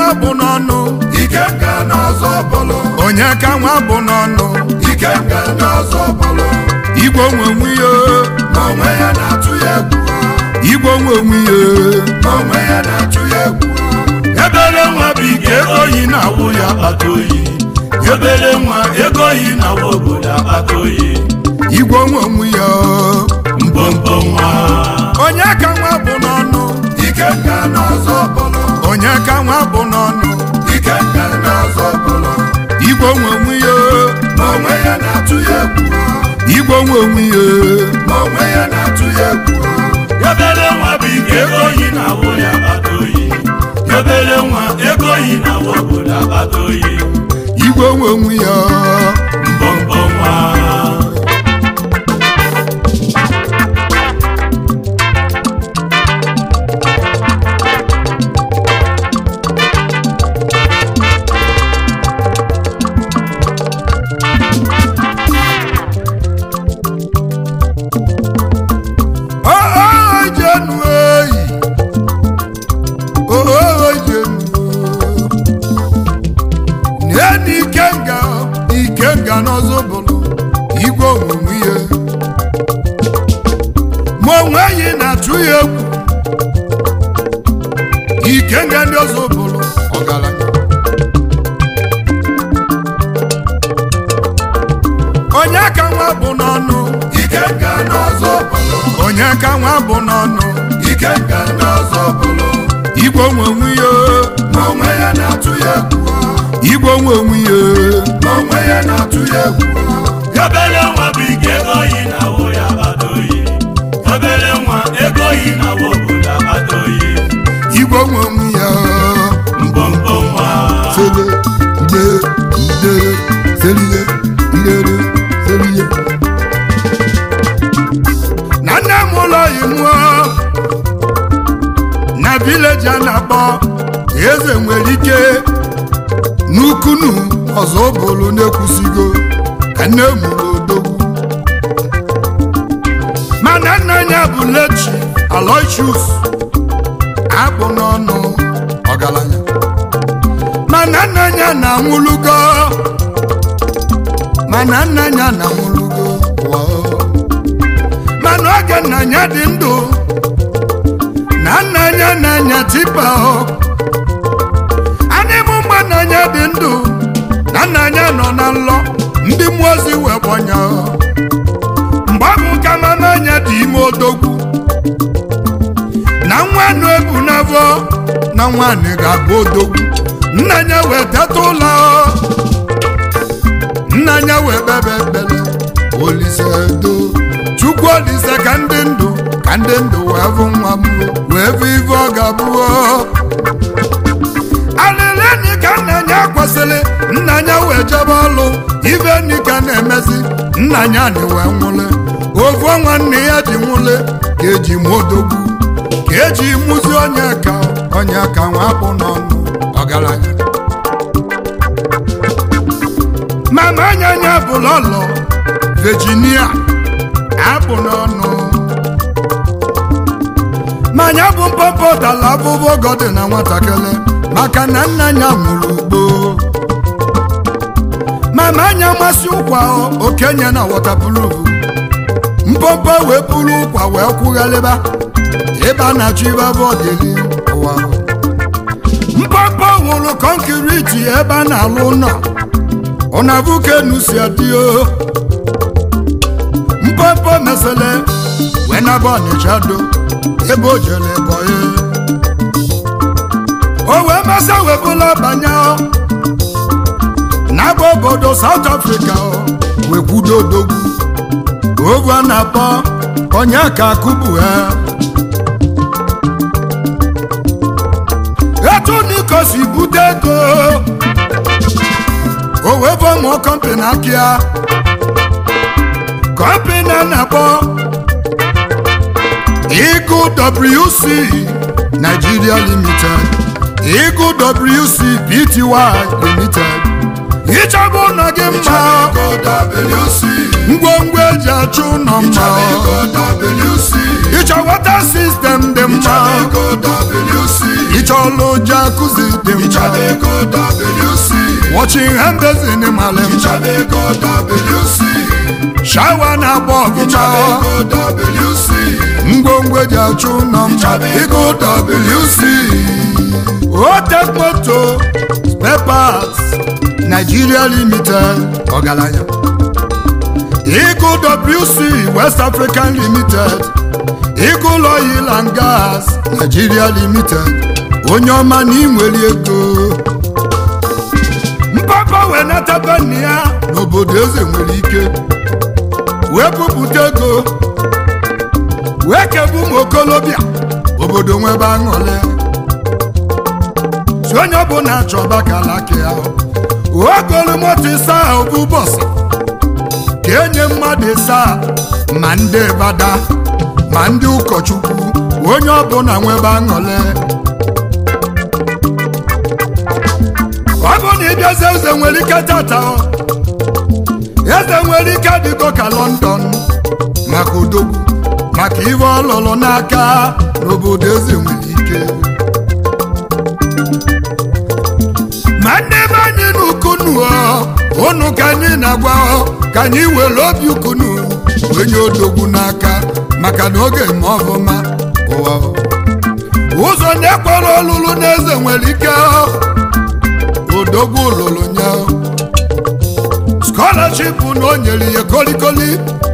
nwa bụ n'ọnụ Ikenga n'ọzọ bụlụ onye ka nwa bụ n'ọnụ Ikenga n'ọzọ bụlụ igwe onwe onwe ya ma onwe ya na-atụ ya egwu igwe onwe onwe ya ma onwe ya na-atụ ya egwu ebere nwa bụ ike ego yi na-awụ ya akpata oyi obere nwa ego oyi na nwa obodo akpata oyi igwe onwe onwe ya mbombo nwa onye ka nwa bụ n'ọnụ Ikenga n'ọzọ bụlụ onye ka nwa bụ n'ọnụ Ikenga n'ọzọ bụlụ igwe onwe onwe ya ma onwe ya na-atụ ya egwu igwe onwe onwe ya ma onwe ya na-atụ ya egwu obere nwa bụ ike ego oyi na nwa ya akpata oyi obere nwa ego oyi na nwa obodo akpata oyi igwe onwe onwe ya mbombo nwa Oh, jenu eyi oh jenu neni ikenga ikenga n'ọzọ bụrụ igwe onwunwe ihe ma onwe yi na-atụ ya egwu ikenga ndị ọzọ bụrụ ọgaranya onye ka nwa bụ n'ọnụ Ikenga n'ọzọ bụlụ onye ka nwa bụ n'ọnụ Ikenga n'ọzọ bụlụ igwe onwe onwe ya ma onwe ya na-atụ ya egwu igwe onwe onwe ya ma onwe ya na-atụ ya egwu obere nwa bụ ike ego oyi na nwa ya akpata oyi obere nwa ego oyi na nwa obodo akpata oyi igwe onwe onwe ya mbombo nwa sele ide idere seliye idere seliye na nne m ụlọ imụọ na vileji a na-akpọ eze nwere ike n'ukunu ọzọ bụrụ na-ekwusigo ka nne m ụlọ odogwu mana nna ya bụ lechi aloysius akpụ n'ọnụ ọgaranya mana nna ya na-anwụlugo mana nna ya na-anwụlugo wow. mana oge nna ya dị ndụ na nna ya na-anya tipa o anịmụ mgbe nna ya dị ndụ na nna ya nọ na nlọ ndị mmụọ ozi wee gbọnya mgbe ahụ ka mama anya dị ime odogwu na nwa nụ ebu n'afọ na nwaanyị ga-abụ odogwu nna ya wee teta ụlọ nna ya wee bebe ekpere olise do chukwu olise ka ndị ndụ ka ndị ndụ wee bụ nwa m wee bụ ife ọ ga-abụọ alịlịnị ka nna ya kwesịrị nna ya wee jebe ọlụ ife nni ka na-emezi nna ya na wee nwụle ofu nwanne ya ji nwụle ka eji mụ odogwu ka eji mụzi onye ka onye ka nwa bụ n'ọnụ ọgaranya mama anya anya bụ lọlọ Virginia abụ n'ọnụ manya bụ mpọpọ tala abụbọ gọdị na nwatakịrị maka na nna ya nwụrụ ugbo mama anya masị ụkwa okenye na wọtapụlụvu mpọpọ wee pụrụ ụkwa wee kwugharịba ebe a na-achọ ibe bọdịli ụwa mpọpọ wụrụ kọnkiriti ebe a na-alụ ụlọ ọnavukenu si adịo mpọpọ mesele wee naba ọnịcha do ebe o jere bọye o wee masa wee bụla banye n'aba obodo South Africa wee kwudo odogwu ovu a na-akpọ onye ka akụbu ha etu niko si bute ego o wee fọmụọ kọmpani akịa kọmpani a na-akpọ Eagle WC Nigeria Limited Eagle WC Pty Limited ịchọba ụlọ gị mma ngwongwo eji achụ ụlọ mma ịchọ wata sistem dị mma ịchọlụ jacuzzi dị mma Ichadeko WC. watching hendezin malem Ichadeko WC. shawa na-agba ọgụma Ichadeko WC. ngwongwo eji achụ ụlọ mma ịgụ WC Otek moto spare parts Nigeria limited ọgaranya ịgụ WC West African limited ịgụ oil and gas Nigeria limited onye ọma na inwere ego mpapa wee nataba nne ya n'obodo eze nwere ike wee bupụta ego wee kebu ụmụ okolobịa obodo nwebe aṅụrị si onye ọbụla chọba kalaki ahụ ogolu moto ịsa ahụ bụ bọsụ ka enye mmadụ ịsa ma ndị bada ma ndị ụkọchukwu onye ọbụla nwebe aṅụrị ọ bụ na ịbịazi eze nwere ike tata ọ, eze nwere ike dịgo ka lọndọn maka odogwu maka ife ọlụlụ n'aka n'obodo eze nwere ike ma ndị be anyị n'ukunu ụnụ ka anyị na-agwa ọ, ka anyị were obi ukunu onye odogwu n'aka maka na oge ma ọfụma ụwa ọ. ụzọ na-ekwere ọlụlụ n'eze nwere ike ọ, odogwu lụrụ nye ọ. scholarship na o nyere ya kolikoli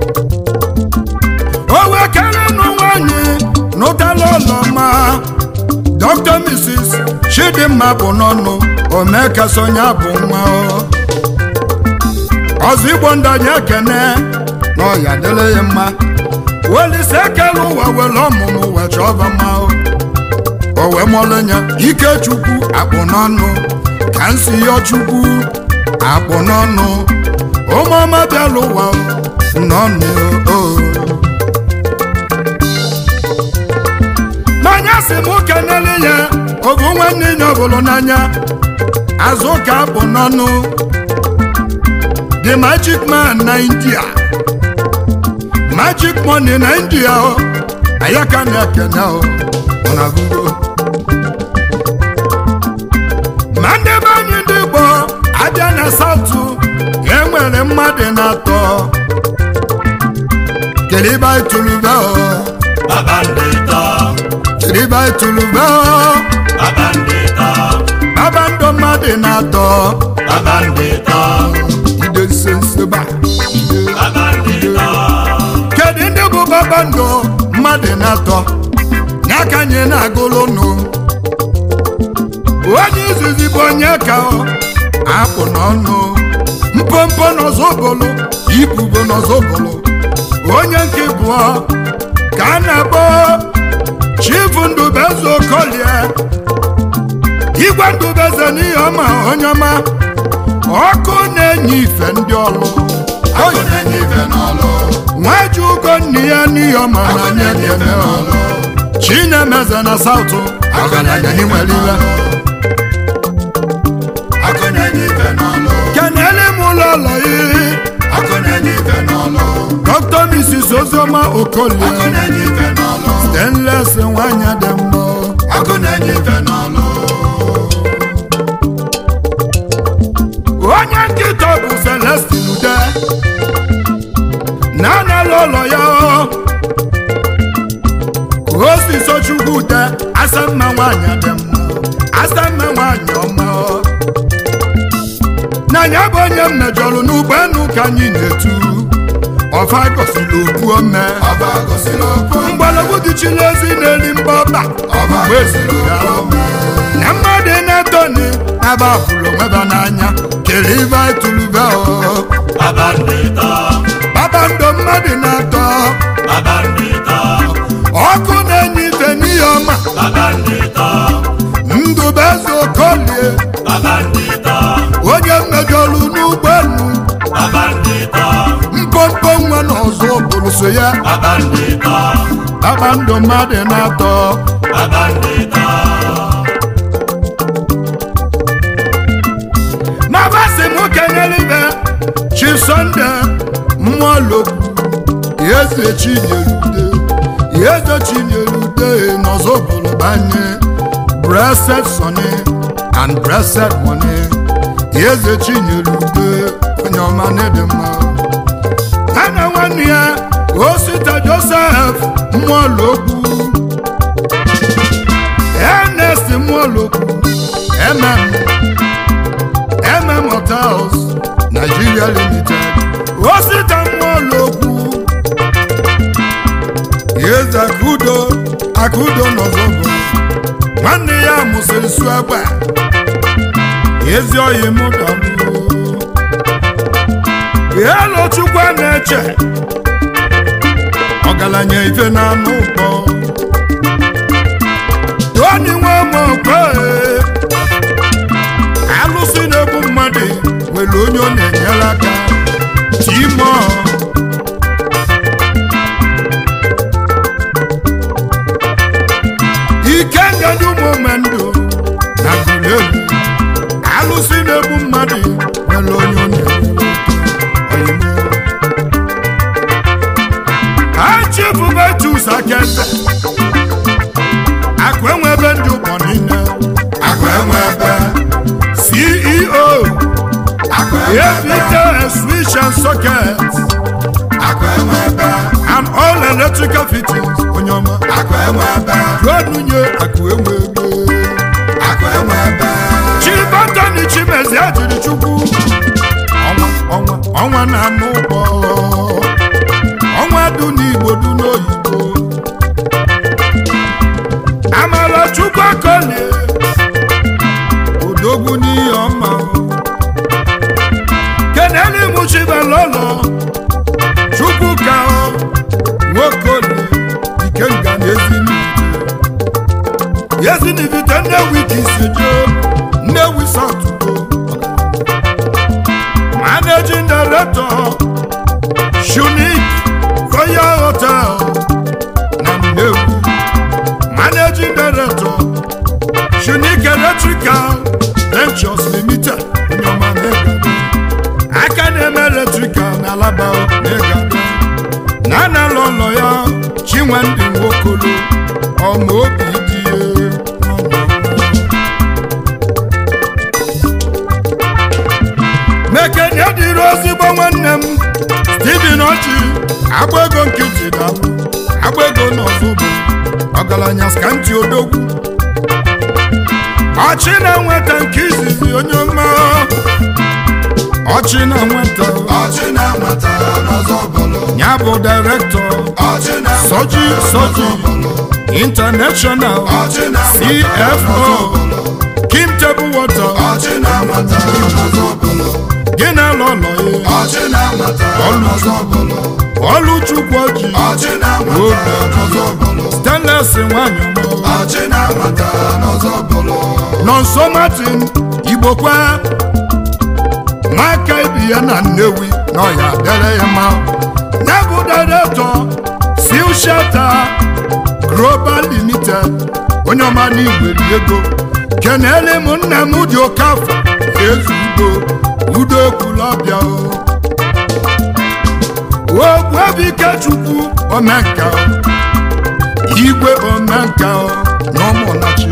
o wee kere nụ nwanyị n'ụtala ụlọma dr mrs chidimma bụ n'ọnụ omekasonya bụ nwa ọ. ọzọ igbo ndanye ekene na ọya dịrị ya mma welise ekele ụwa were ọmụmụ wee chọba mma ọ. o wee mọlụnya ikechukwu akpụ n'ọnụ ka nsi yọ chukwu akpụ n'ọnụ ụmụọma bịala ụwa n'ọnụ o n'anya si m kenele ya obu nwanne ya ọbụlụ n'anya azụ ka akpụ n'ọnụ the magic man na india magic money na india o ayaka na-ekene o ọ na-agụgo ma ndị be anyị ndị Igbo abịa na satụ enwere mmadụ na-atọ kelibe itulube o Babandita, kelibe itulube o babandita, babandọ mmadụ na-atọ babandita, ide nsenseba babandita. kedu ndị bụ babandọ mmadụ na-atọ n'aka anyị na-agụlụ nụ onye izizi bụ onye ka ọ akpụ n'ọnụ mpompo n'ọzọbụlụ ibubo n'ọzọbụlụ onye nke bụọ ka a na-akpọ chifu ndubeze okolie igwe ndubeze n'ihe ọma onye ọma ọkụ na-enye ife ndị ọlụ Akụ na-enye ife n'ọlụ. nwaji ugo nne ya n'ihe ọma na Akụ anya na-enye ife ekene n'ọlụ. chinemeze na saụtụ ọgaranya n'inwere iwe Akụ na-enye ife n'ọlụ. kenele m ụlọ ụlọ iri Akụ na-enye ife n'ọlụ. dr mrs ozioma okolie Akụ na-enye ife n'ọlụ. stainless nwanyị dị mma Akụ na-enye ife n'ọlụ. onye nkịta bụ celestin ude na-anala ụlọ ya osiso chukwu ude asamma nwanyị dị mma asamma nwanyị ọma na ya bụ onye m mejọrọ n'ụgbọelu ka anyị na-etu ọfa gosiri okwu ome Ọba gosiri okwu ome. mgbọrọgwụ dịchiri ezi na-eri mba ọba Ọba mgbe eziri ya okwu ome. na mmadụ na-etoni na-aba fụrụ onweba n'anya kere ibe tulube Babandita, kpakpando mmadụ na-atọ babandita, ọkụ na-enye ife n'ihe ọma babandita, ndụbeze okolie babandita, onye mmejọrụ n'ụgbọelu babandita, mpompo nwa na ọzọ bụrụ so ya babandita, kpakpando mmadụ na-atọ babandita. ma basị m kenyere ibe chi sọnde mmụọ lokwu eze chinyere ude eze chinyere ude n'ọzọ bụrụ banye blessed sonny and blessed money eze chinyere ude onye ọma na-ede mma ya na nwanne ya osita joseph mmụọlokwu ernest mmụọlokwu mm mm hotels nigeria limited osita mmụọlokwu eze akudo akudo n'ọzọgo nwanne ya mụsịrị su egbe ezi oyi mụ dagbuo elu chukwu a na-eche ọgaranya ife na anụ ụkpọ toni nwe mokwe alụsị na-egbu mmadụ nwere onye ọ na-enyere aka timo ike ngadi ụmụ ndụ na gụlelu alụsị na-egbu mmadụ nwere onye ọ na-enyere aka oyime achifubetus akeze akụ enwebe ndị ụgbọ niile akụ enwe ebe ceo akụ enwe ebe evite switch and socket akụ enwe ebe and all electrical fittings onye ọma akụ enwe ebe juonunye akụ enwebe akụ enwe ebe chibatani chimezi ajiri chukwu ọnwa ọnwa ọnwa na-anụ ụgbọ ọnwa du n'igbo du n'oyibo amara chukwu akolie odogwu n'ihe ọma keneli muchibelolo chukwu ka nwokolie ikenga na ezinigwe yezinivite nnewi ka isi jee nnewi satugo managing director shunik royal hotel na nnewi managing director shunik electrical ventures limited nyoma negado aka na-eme electrical na alaba negado na analụ ụlọ ya chinwendị nwokolo ọma obi dị ya mekene dịrị ozigbo nwanne m steven ọchị agba ego nkịtị dalụ agba ego n'ọzọbo ọgaranya skanti odogwu ọchị na-nweta nke izizi onye ọma ọchị na-nweta ọchị na-amata n'ọzọ bụlụ ya bụ direktọ ọchị na-amata soji soji international ọchị na-amata cfo kim table water ọchị na-amata n'ọzọ bụlụ gị na lọlọ ya ọchị na-amata n'ọzọ bụlụ ọlụchukwu ọjị ọchị na-amata n'ọzọ bụlụ stanles nwanyị ọma ọchị na-amata n'ọzọ bụlụ nọnso martin igbokwa nwaka ibi ya na nnewi na ọya dere ya ma ya bụ directọ sil shata global limited onye ọma n'igweri ego kenele m nna m dị oke afọ ezu udo udo ekwulọbịa ogwu ebe ikechukwu omenka igwe omenka na ụmụnachi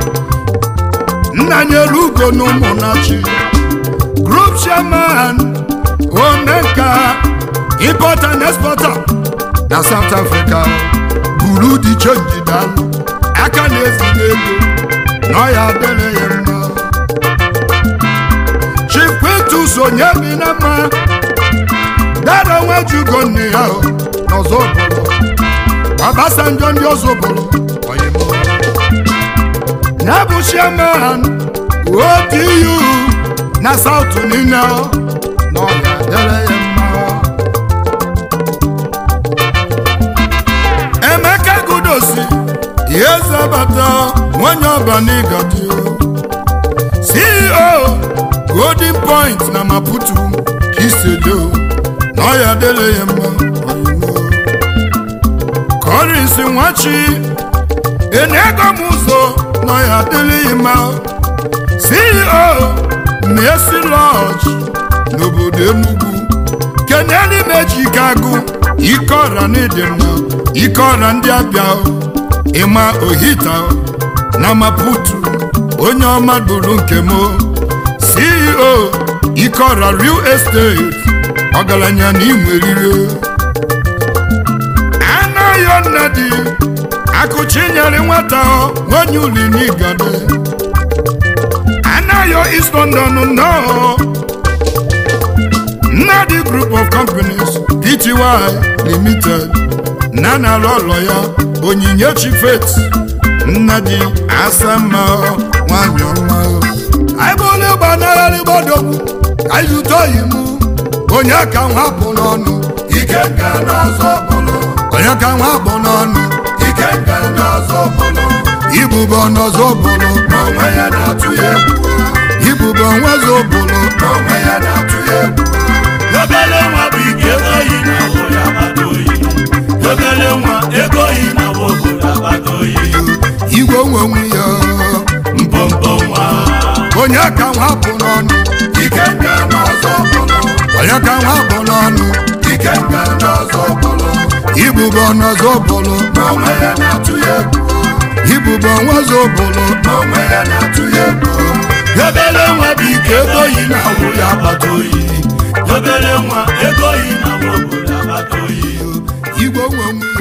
nna nyere ugo na ụmụnachi group chairman omenka importer and exporter na south africa buru di chenji dalụ aka na-ezili ego na ọya adịrị ya mma chief quintus onye bi na mma dara nwejugo nne ya o, n'ọzọ obodo Obasanjo ndị ọzọ obodo oyimo ya bụ chairman otu na south niile o, na ọ ga-adịrị ya mma emeka gudosi ihe zabata nwanyị ọbanigadi ceo golden point na maputo ka isedo na ọ ya adịrị ya mma oyimo kọrịsị nwachi enego m ụzọ na ọ ya adịrị ya mma ceo Mercy Lodge n'obodo Enugu keneli meji ike agụ ike ọra n'ịdị mma ike ọra ndị abịa ịma ohita na maputu onye ọma bụrụ nke m ceo ikora real estate ọgaranya na inwerire anaghị nnadi akụchi nyere nwata nwanyị uli n'igade anaghị east london nnọọ nnadi group of companies pty limited na na-alụ ụlọ ya onyinyechi faith nnadi asama nwanyị ọma anyị bụ onye gbanarịrị gbadogbu anyị zụta oyi m onye ka nwa bụ n'ọnụ ike nga n'ọzọ bụlụ onye ka nwa bụ n'ọnụ ike nga n'ọzọ bụlụ ibubo n'ọzọ bụrụ n'onwe ya na-atụ ya egwu ibubo nwezo bụrụ n'onwe ya na-atụ ya egwu obere nwa bụ ike ego yi na awụ ya akpata oyi obere nwa ego yi na awụ obodo akpata oyi igwe onwe onwe ya mpompo nwa onye ka nwa bụ n'ọnụ ike nga n'ọzọ bụlụ onye ka nwa bụ n'ọnụ ike nga n'ọzọ bụlụ ibubo n'ọzọ bụrụ n'onwe ya na-atụ ya egwu ibubo nwezo bụrụ n'onwe ya na-atụ ya egwu obere nwa bụ ike ego yi na awụ ya akpata oyi obere nwa ego yi na awụ obodo akpata oyi igwe onwe onwe